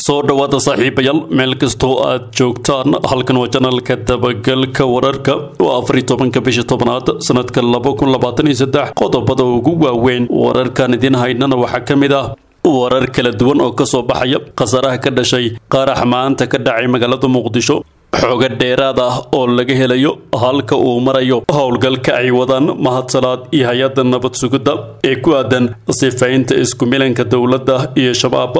soo dhowaada saaxiibayaal meel kastoo aad joogtaan halkan waa janalka dabagalka wararka oo afariy tobanka bisha tobnaad sanadka laba kun labaatan iyo saddex qodobada ugu waaweyn wararkan idiin haynana waxaa ka mid ah warar kala duwan oo kasoo baxaya khasaaraha ka dhashay qarax maanta ka dhacay magaalada muqdisho xooga dheeraad ah oo laga helayo halka uu marayo howlgalka ay wadaan mahadsalaad iyo hay-adda nabad sugidda ee ku aadan sifaynta isku milanka dowladda iyo shabaab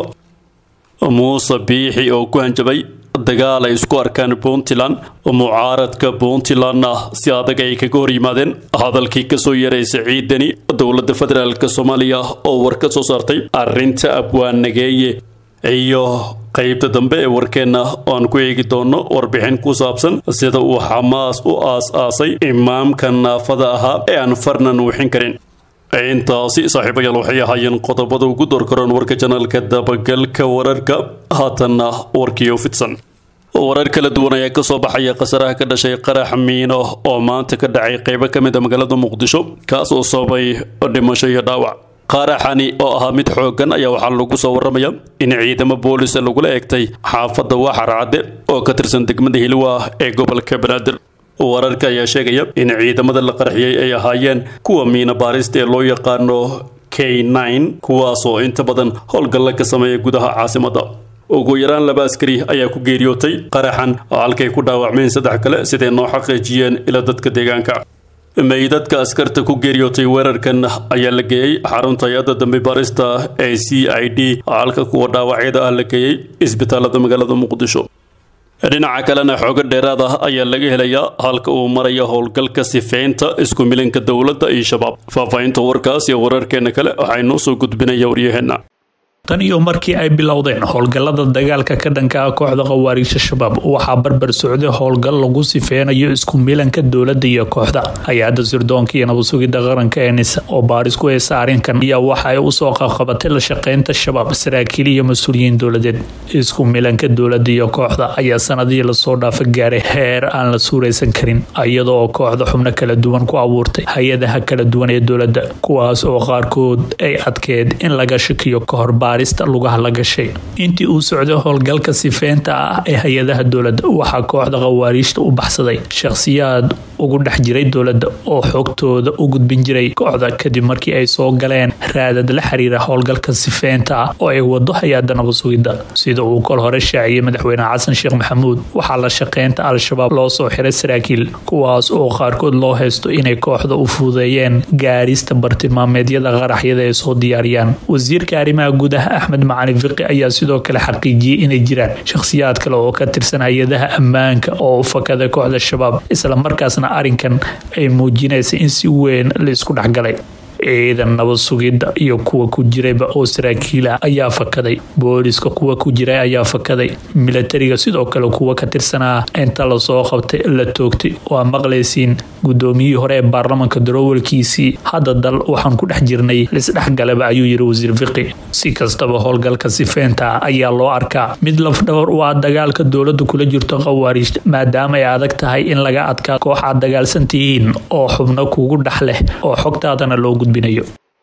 muuse biixi oo ku hanjabay dagaal ay isku arkaan puntland mucaaradka puntlandna si adag ay kaga hor yimaadeen hadalkii kasoo yaray siciidani dowladda federaalk soomaaliya oo war ka soo saartay arrinta abwaanageeye iyo qaybta dambe ee warkeenna oan ku eegi doono warbixin ku saabsan sida uu xamaas u aas-aasay imaamka naafada ahaa ee aan farna nuuxin karin intaasi saaxiibayaal waxay ahaayeen qodobada ugu doorkaroon warka janaalka dabagalka wararka haatanna warkiio fidsan warar kala duwan ayaa kasoo baxaya khasaraha ka dhashay qarax miino oo maanta ka dhacay qeybo ka mid a magaalada muqdisho kaas oo sababay dhimasho iyo dhaawac qaraxani oo ahaa mid xoogan ayaa waxaa lagu soo waramaya in ciidamo boolis lagula eegtay xaafadda waxar cadde oo ka tirsan degmada hilwa ee gobolka banaadir wararka ayaa sheegaya in ciidamada la qarxiyey ay ahaayeen kuwa miina baarista ee loo yaqaano k nine kuwaasoo inta badan howlgalla ka sameeya gudaha caasimadda ugu yaraan laba askari ayaa ku geeriyootay qaraxan oo halkay ku dhaawacmeen saddex kale siday noo xaqiijiyeen ila dadka deegaanka meydadka askarta ku geeriyootay weerarkan ayaa la geeyey xarunta hay-adda dambe baarista ee c i d halka kuwa dhaawacyada ah la geeyey isbitaalada magaalada muqdisho dhinaca kalena xoogo dheeraad ah ayaa laga helayaa halka uu maraya howlgalka sifeynta isku milanka dowladda iyo shabaab faahfaahinta warkaas iyo wararkeena kale waxay noo soo gudbinaya waryaheena tan iyo markii ay bilowdeen howlgallada dagaalka ka dhanka ah kooxda khawaariijta shabaab waxaa barbar socday howlgal lagu sifeynayo isku milanka dowladda iyo kooxda hay-adda sirdoonka iyo nabadsugidda qaranka ee nisa oo baaris ku heysa arrinkan ayaa waxa ay usoo qaqabatay la shaqeynta shabaab saraakiil iyo mas-uuliyiin dowladeed isku milanka dowladda iyo kooxda ayaa sanadihii lasoo dhaafa gaaray heer aan la suuraysan karin iyadoo kooxda xubno kala duwan ku abuurtay hay-adaha kala duwan ee dowladda kuwaas oo qaarkood ay adkeed in laga shakiyo kahor lugaha la gashay intii uu socday howlgalka sifeynta ah ee hay-adaha dowladda waxaa kooxda khawaariijta u baxsaday shakhsiyaad ugu dhex jiray dowladda oo xogtooda u gudbin jiray kooxda kadib markii ay soo galeen raadad la xiriira howlgalka sifeynta ah oo ay wado hay-adda nabadsugidda sida uu kol hore shaaciyey madaxweyne xasan sheekh maxamuud waxaa la shaqeynta al-shabaab loo soo xiray saraakiil kuwaas oo qaarkood loo haysto inay kooxda u fuudeeyeen gaarista bartilmaameedyada qaraxyada ay soo diyaariyaan wasiirka arrimaha gudaha axmed macalin fiqi ayaa sidoo kale xaqiijiyey inay jiraan shakhsiyaad kale oo ka tirsan hay-adaha ammaanka oo u fakaday kooxda shabaab isla markaasna arrinkan ay muujinaysa in si weyn la isku dhexgalay ciidan nabad sugidda iyo kuwa ku jirayba oo saraakiilah ayaa fakaday booliska kuwa ku jiray ayaa fakaday milatariga sidoo kale kuwa ka tirsanaa inta lasoo qabtay la toogtay waa maqlaysiin gudoomiyihii hore ee baarlamanka darowalkiisii hadda dal waxaan ku dhex jirnay lisdhexgalaba ayuu yiri wasiir fiqi si kastaba howlgalka sifeynta ayaa loo arkaa mid lafdhabar u ah dagaalka dowladda kula jirto khawaariijta maadaama ay adag tahay in laga adkaa koox aad dagaalsantihiin oo xubno kugu dhex leh oo xogtaadana loo gudbinayo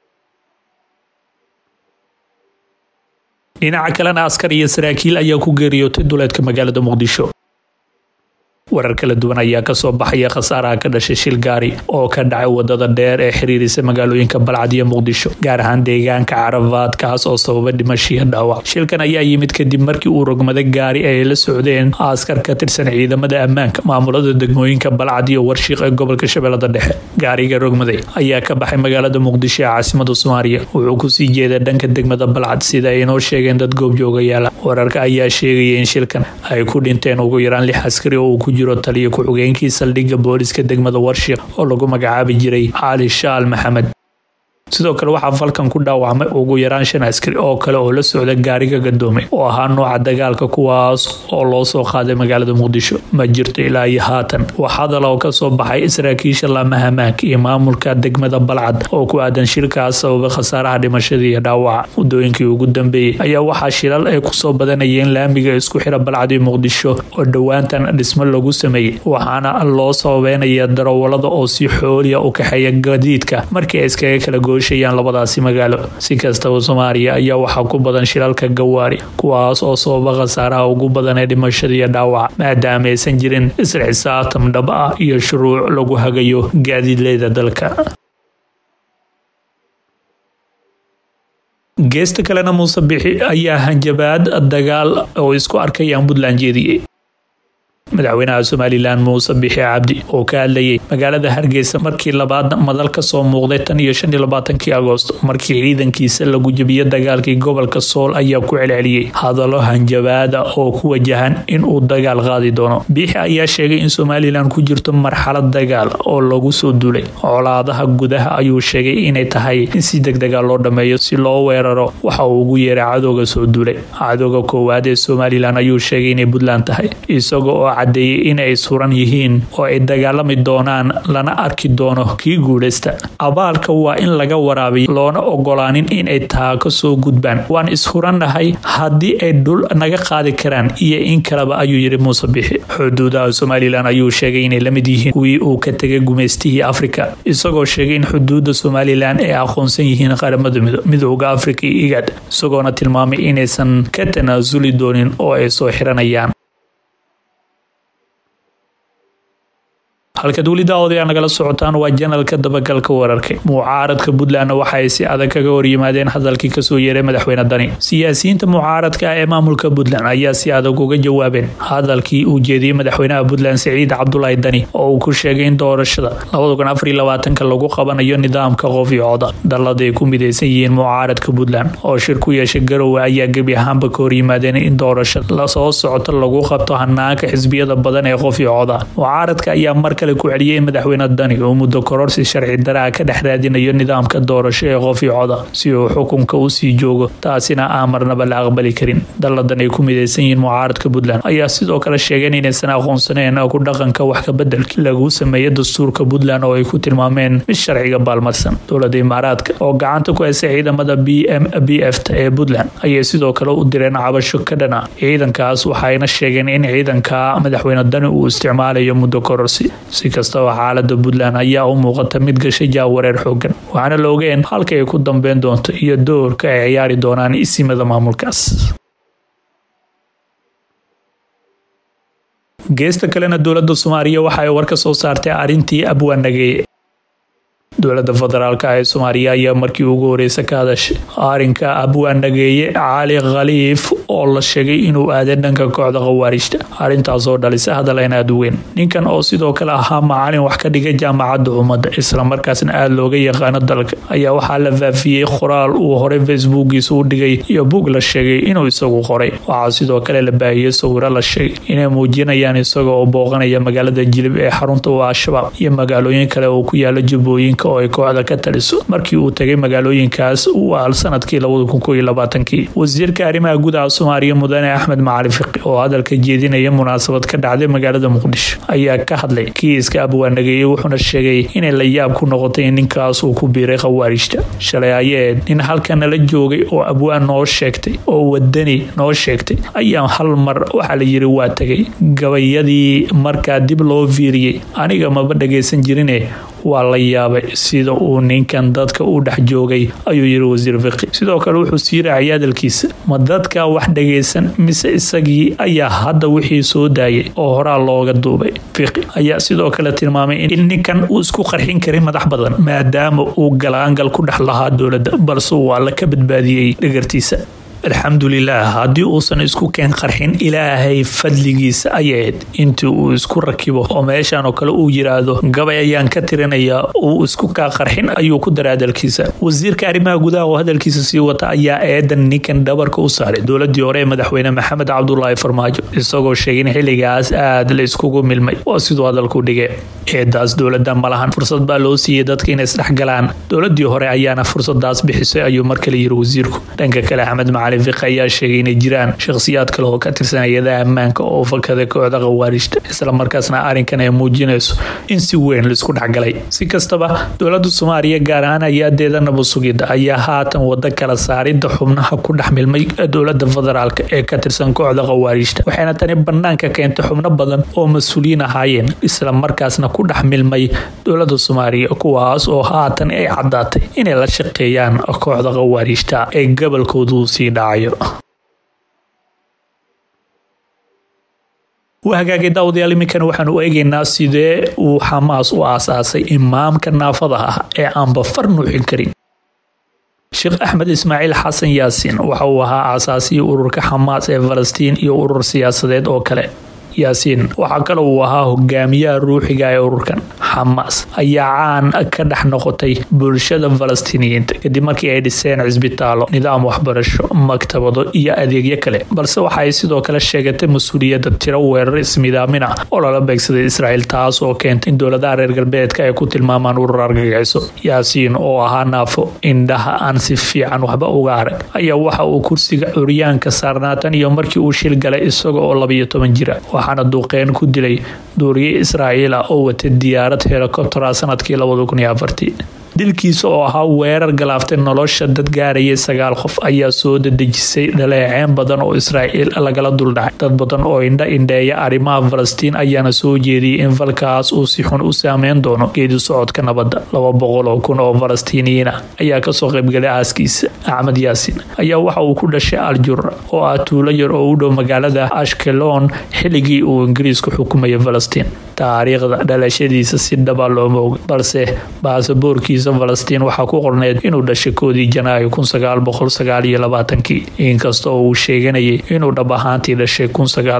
dhinaca kalena askar iyo saraakiil ayaa ku geeriyootay duleedka magaalada muqdisho warar kala duwan ayaa kasoo baxaya khasaaraha ka dhashay shil gaari oo ka dhacay wadada dheer ee xiriirisa magaalooyinka balcad iyo muqdisho gaar ahaan deegaanka carafaad kaas oo sababa dhimashiyo dhaawac shilkan ayaa yimid kadib markii uu rogmaday gaari ay la socdeen askar ka tirsan ciidamada ammaanka maamulada degmooyinka balcad iyo warshiiq ee gobolka shabeellada dhexe gaariga rogmaday ayaa ka baxay magaalada muqdisho ee caasimada soomaaliya wuxuu kusii jeeday dhanka degmada balcad sida ay inoo sheegeen dad goobjoogayaala wararka ayaa sheegaya in shilkan ay ku dhinteen ugu yaraan lix askari oo ku jiro taliyo ku-xigeenkii saldhigga booliska degmada warshiiq oo lagu magacaabi jiray cali shaal maxamed sidoo kale waxaa falkan ku dhaawacmay ugu yaraan shan askari oo kale oo la socda gaariga gadoomay oo ahaa nooca dagaalka kuwaas oo loo soo qaaday magaalada muqdisho ma jirto ilaa iyo haatan wax hadal oo kasoo baxay saraakiisha laamaha maanka iyo maamulka degmada balcad oo ku aadan shilkaas sababay khasaaraha dhimashada iyo dhaawaca muddooyinkii ugu dambeeyey ayaa waxaa shilal ay kusoo badanayeen laamiga isku xira balcad iyo muqdisho oo dhowaantan dhismo lagu sameeyey waxaana loo sababeynaya darawalada oo si xooliya u kaxeeya gadiidka markii ay iskaga kala go gooshayaan labadaasi magaalo si kastaba soomaaliya ayaa waxaa ku badan shilalka gawaari kuwaas oo sababa khasaaraha ugu badan ee dhimashada iyo dhaawaca maadaama aysan jirin isla xisaabtam dhab ah iyo shuruuc lagu hagayo gaadiidleyda dalka geesta kalena muuse bixi ayaa hanjabaad dagaal oo isku arkayaan puntland jeediyey madaxweynaha somalilan muuse bixi cabdi oo ka hadlayay magaalada hargeysa markii labaad madal ka soo muuqday tan iyo shan iyo labaatankii agoosto markii ciidankiisa lagu jebiyo dagaalkii gobolka sool ayaa ku celceliyey hadallo hanjabaada oo ku wajahan inuu dagaal qaadi doono bixi ayaa sheegay in somalilan ku jirto marxalad dagaal oo lagu soo duulay colaadaha gudaha ayuu sheegay inay tahay in si degdega loo dhammeeyo si loo weeraro waxa uu ugu yeeray cadowga soo duulay cadowga koowaad ee somalilan ayuu sheegay inay puntland tahay isaga oo cadeeyey in ay suran yihiin oo ay dagaalami doonaan lana arki doono kii guulaysta abaalka waa in laga waraabiyo loona ogolaanin inay taako soo gudbaan waan ishurannahay haddii ay dhul naga qaadi karaan iyo in kaleba ayuu yidhi muuse bixi xuduudaha somalilan ayuu sheegay inay la mid yihiin kuwii uu ka tegay gumaystihii afrika isagoo sheegay in xuduudda somalilan ay aqoonsan yihiin qaramada midooda afrika iyo igad isagoona tilmaamay inaysan ka tanaasuli doonin oo ay soo xiranayaan halka dowlida odayaa nagala socotaan waa janalka dabagalka wararka mucaaradka puntlandna waxa ay si adag kaga horyimaadeen hadalkii kasoo yeeray madaxweyne dani siyaasiyiinta mucaaradka ah ee maamulka puntland ayaa si adag uga jawaabeen hadalkii uu jeediyey madaxweynaha puntland siciid cabdulaahi dani oo uu ku sheegay in doorashada lagu qabanayo nidaamka qof iyo coda dallada ay ku midaysan yihiin mucaaradka puntland oo shir ku yeeshay garowe ayaa gebi ahaanba ka horyimaadeen in doorashada lasoo socota lagu qabto hanaanka xisbiyada badan ee qof iyo coda mucaaradka ayaa mar ku celiyay madaxweyne dani oo muddo kororsi sharci daraa ka dhex raadinayo nidaamka doorasho ee qof iyo coda si uu xukunka u sii joogo taasina aan marnaba la aqbali karin dalladan ay ku midaysan yihiin mucaaradka puntland ayaa sidoo kale sheegeen inaysan aqoonsaneen ku dhaqanka wax kabeddelka lagu sameeyo dastuurka puntland oo ay ku tilmaameen mid sharciga baalmarsan dowlada imaaraadka oo gacanta ku haysa ciidamada b m b f ta ee puntland ayay sidoo kale u direen cabasho ka dhana ciidankaas waxayna sheegeen in ciidanka madaxweyne dani uu isticmaalayo muddo kororsi si kastaba xaalada puntland ayaa u muuqata mid gashay jaawareer xoogan waxaana la ogeen halka ay ku dambeyn doonto iyo doorka ay ciyaari doonaan isimada maamulkaas geesta kalena dowlada soomaaliya waxa ay war ka soo saartay arrintii abwaanageeye dowlada federaalk ee soomaaliya ayaa markii ugu horeysa ka hadashay arrinka abwaanageeye cali khaliif oo la sheegay inuu aaday dhanka kooxda khawaarijta arrintaasoo dhalisay hadal aan aada u weyn ninkan oo sidoo kale ahaa macalin wax ka dhigay jaamacadda ummadda islamarkaasna aada looga yaqaano dalka ayaa waxaa la faafiyey qoraal uu horey facebookiisa u dhigay iyo bug la sheegay inuu isagu qoray waxaa sidoo kale la baahiyey sawiro la sheegay inay muujinayaan isaga oo booqanaya magaalada jilib ee xarunta u al-shabaab iyo magaalooyin kale oo ku yaala jubbooyinka oo ay kooxda ka taliso markii uu tegay magaalooyinkaas u aal sanadkii kii wasiirka arrimaha gudaha soomaaliya mudane axmed macali fiqi oo hadalka jeedinaya munaasabad ka dhacday magaalada muqdisho ayaa ka hadlay kiiska abwaanageeye wuxuuna sheegay inay la yaab ku noqotay in ninkaas uu ku biiray khawaarijta shalay ayeed nin halka nala joogay oo abwaan noo sheegtay oo wadani noo sheegtay ayaa hal mar waxaa la yiri waa tegay gabayadii markaa dib loo fiiriyey aniga maba dhagaysan jirine waa la yaabay sida uu ninkan dadka u dhex joogay ayuu yiri wasiir fiqi sidoo kale wuxuu sii raacay hadalkiisa ma dadka wax dhagaysan mise isagii ayaa hadda wixii soo daayay oo horaa looga duubay fiqi ayaa sidoo kale tilmaamay in ninkan uu isku qarxin karin madax badan maadaama uu galaangal ku dhex lahaa dowladda balse uu alla ka badbaadiyey dhagartiisa alxamdulilah haddii uusan isku keen qarxin ilaahay fadligiisa ayayd intii uu isku rakibo oo meeshan oo kale uu yiraahdo gabay ayaan ka tirinayaa uu isku kaa qarxin ayuu ku dara hadalkiisa wasiirka arrimaha gudaha oo hadalkiisa sii wata ayaa eedan ninkan dhabarka u saaray dowladii hore ee madaxweyne maxamed cabdulaahi farmaajo isagoo sheegay in xilligaas aad la iskugu milmay waa siduu hadalku dhigay eedaas dowladda malahan fursad baa loo siiyey dadka inay isdhexgalaan dowladii hore ayaana fursadaas bixisay ayuu mar kale yiri wasiirku dhanka kale axmed macali cali fiqi ayaa sheegay inay jiraan shakhsiyaad kale oo ka tirsan hay-adaha ammaanka oo fakada kooxda khawaarijta islamarkaasna arrinkan ay muujinayso in si weyn laisku dhexgalay si kastaba dowlada soomaaliya gaar ahaan hay-adeeda nabad sugidda ayaa haatan wada kala saaridda xubnaha ku dhex milmay dowlada federaalk ee ka tirsan kooxda khawaarijta waxayna tani banaanka keentay xubno badan oo mas-uuliyiin ahaayeen islamarkaasna ku dhex milmay dowlada soomaaliya kuwaas oo haatan ay caddaatay inay la shaqeeyaan kooxda khawaarijta ee gobolkoodu sii dhacayo hagaagay daawadayaal iminkana waxaanu eegaynaa sidee uu xamaas u aasaasay imaamka naafada ah ee aanba far nuuxin karin sheekh axmed ismaaciil xasan yaasiin waxa uu ahaa aasaasihii ururka xamaas ee falastiin iyo urur siyaasadeed oo kale yaasiin waxaa kale uu ahaa hogaamiyaha ruuxiga ee ururkan xamaas ayaa caan ka dhex noqotay bulshada falastiiniyiinta kadib markii ay dhiseen cisbitaallo nidaam waxbarasho maktabado iyo adeegyo kale balse waxa ay sidoo kale sheegatay mas-uuliyadda tiro weerar ismidaamin ah oo lala beegsaday israa'iil taas oo keentay in dowladaha reer galbeedka ay ku tilmaamaan urur argagixiso yaasiin oo ahaa naafo indhaha aan si fiican waxba uga arag ayaa waxa uu kursiga curyaanka saarnaa tan iyo markii uu shil galay isaga oo labayo toban jira waxaana duuqeen ku dilay duuriye israa'iila oo watay diyaarad helikobtera sanadkii dilkiisa oo ahaa weerar galaaftay nolosha dad gaarayay sagaal qof ayaa soo dadejisay dhaleeceen badan oo israa'iil lagala duldhacay dad badan oo indha indheeya arrimaha falastiin ayaana soo jeediyey in falkaas uu si xun u saameyn doono geedi socodka nabadda laba boqol oo kun oo falastiiniyiin ah ayaa kasoo qaybgalay aaskiisa axmed yaasiin ayaa waxa uu ku dhashay aljura oo ah tuulo yar oo u dhow magaalada ashkelon xilligii uu ingiriisku xukumayay falastiin taariikhda dhalashadiisa si dhaba looma oga balse baasaboorkiisa falastiin waxaa ku qorneyd inuu dhashay koodii janaayo kii inkasta oo uu sheeganayay inuu dhab ahaantii dhashay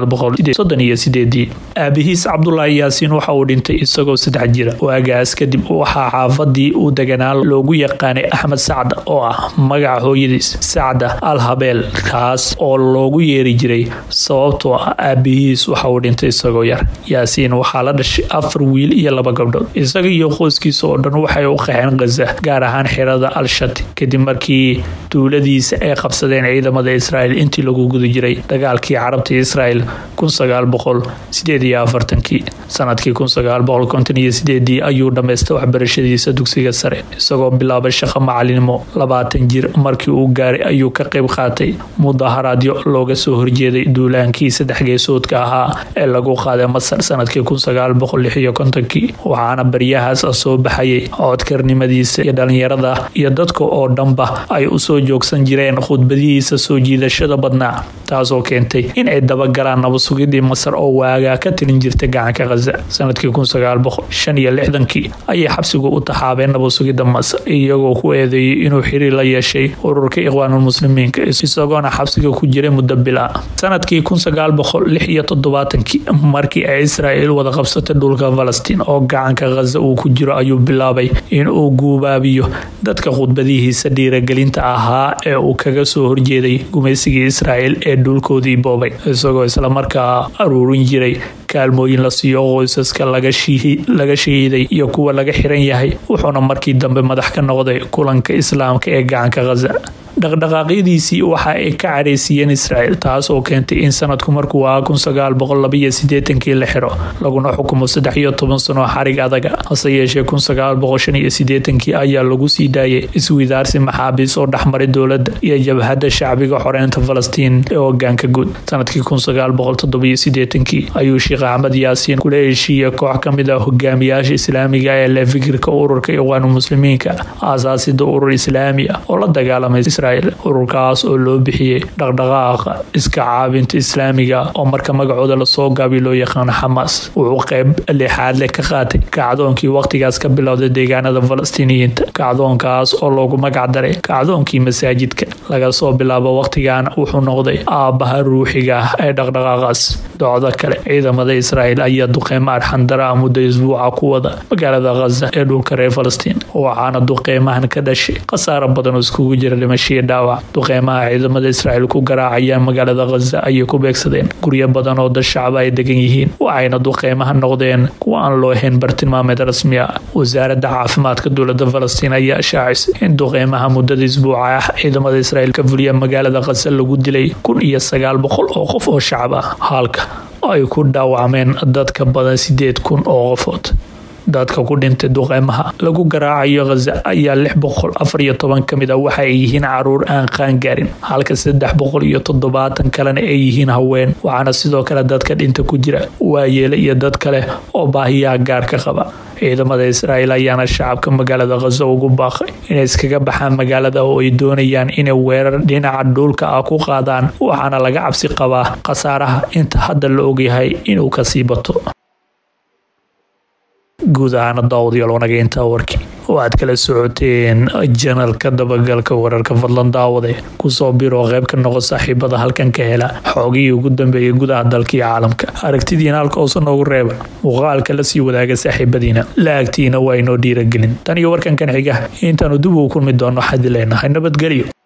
aabihiis cabdulaahi yaasiin waxa uu dhintay isagoo saddex jira waagaas kadib waxaa xaafadii uu deganaa loogu yaqaanay axmed sacda oo ah magaca hooyadiis sacda al habeel kaas oo loogu yeeri jiray sababtoo ah aabihiis waxa uu dhintay isagoo yar yaasiin waxaa la dhashay afar wiil iyo laba gabdhood isaga iyo qoyskiisa oo dhan waxay u qaxeen khaza gaar ahaan xirada al-shati kadib markii duuladiisa ay qabsadeen ciidamada israa'iil intii lagu guda jiray dagaalkii carabta israa'iil sanadkii ayuu dhammaystay waxbarashadiisa dugsiga sare isagoo bilaabay shaqo macalinimo labaatan jir markii uu gaaray ayuu ka qayb qaatay mudaharaadyo looga soo horjeeday duulaankii saddex geesoodka ahaa ee lagu qaaday masar sanadkii waxaana baryahaas soo baxayay codkarnimadiisa iyo dhalinyarada iyo dadka oo dhanba ay usoo joogsan jireen khudbadihiisa soo jiidashada badnaa taasoo keentay in ay dabagalaan nabadsugidii masar oo waagaa ka tilin jirtay gacanka khaza sanadkii kii ayay xabsigu u taxaabeen nabadsugidda masar iyagoo ku eedeeyay inuu xiriir la yeeshay ururka ikhwaanulmuslimiinka isagoona xabsiga ku jiray muddo bila sanadkii markii ay israa'iil wada qabsatay dhulka falastiin oo gacanka khaza uu ku jiro ayuu bilaabay in uu guubaabiyo dadka khudbadihiisa dhiiragelinta ahaa ee uu kaga soo horjeeday gumaysigii israa'iil ee dhulkoodii boobay isagoo islamarkaa aruurin jiray kaalmooyin la siiyo qoysaska laga shahiiday iyo kuwa laga xiran yahay wuxuuna markii dambe madax ka noqday kulanka islaamka ee gacanka khaza dhaqdhaqaaqyadiisii waxa ay ka careysiiyeen israa'iil taas oo keentay in sanadku markuu ahaa kii la xiro laguna xukumo saddex iyo toban sano xarig adaga hase yeeshee kii ayaa lagu sii daayay iswidaarsi maxaabiis oo dhexmaray dowladda iyo jabhadda shacbiga xoreynta falastiin ee hogaanka guud sanadkii kii ayuu sheekh axmed yaasiin kula heshiiyey koox ka mid ah hogaamiyaasha islaamiga ee leh fikirka ururka iqwaanu muslimiinka aasaasida urur islaami ah oo la dagaalamay ururkaas oo loo bixiyey dhaqdhaqaaqa iska caabinta islaamiga oo marka magacooda lasoo gaabiy loo yaqaano xamaas wuxuu qayb lixaad leh ka qaatay kacdoonkii wakhtigaas ka bilowday deegaanada falastiiniyiinta kacdoonkaas oo loogu magac daray kacdoonkii masaajidka laga soo bilaabo wakhtigan wuxuu noqday aabbaha ruuxiga ah ee dhaqdhaqaaqaas docdo kale ciidamada israa'iil ayaa duqeymo arxandara muddo isbuuca ku wada magaalada khaza ee dhulka reer falastiin waxaana duqeymahan ka dhashay khasaaro badan oo iskugu jira dhimashiyo dhaawac duqeymaha ciidamada israa'iil ku garaacayaan magaalada khaza ayay ku beegsadeen guryo badan oo dad shacaba ay degan yihiin waxayna duqeymaha noqdeen kuwa aan loo hayn bartilmaameed rasmi ah wasaaradda caafimaadka dowlada falastiin ayaa shaacisay in duqeymaha muddada isbuuca ah ciidamada israa'iil ka fuliya magaalada khaza lagu dilay kun iyo sagaal boqol oo qof oo shacab ah halka ay ku dhaawacmeen dadka badan sideed kun oo qofood dadka ku dhintay duqeymaha lagu garaacayo khaza ayaa lix boqol afar iyo toban ka mid a waxa ay yihiin caruur aan qaangaarin halka saddex boqol iyo toddobaatan kalena ay yihiin haween waxaana sidoo kale dadka dhinta ku jira waayeele iyo dad kale oo baahiyaha gaarka qaba ciidamada israa'iil ayaana shacabka magaalada khaza ugu baaqay inay iskaga baxaan magaalada oo ay doonayaan inay weerar dhinaca dhuulka ah ku qaadaan waxaana laga cabsi qabaa khasaaraha inta hadda la ogyahay inuu kasii bato guud ahaana daawadayaal wanaga intaa warkii oo aad kala socoteen janalka dabagalka wararka fadlan daawade kusoo biro qayb ka noqo saaxiibada halkan ka hela xoogihii ugu dambeeyay gudaha dalka iyo caalamka aragtidiina halka hoose noogu reeba muuqaalka la sii wadaaga saaxiibadiina la-agtiina waa inoo dhiiragelin tan iyo warkankan xiga intaanu dib ugu kulmi doono xadi leenahay nabadgelyo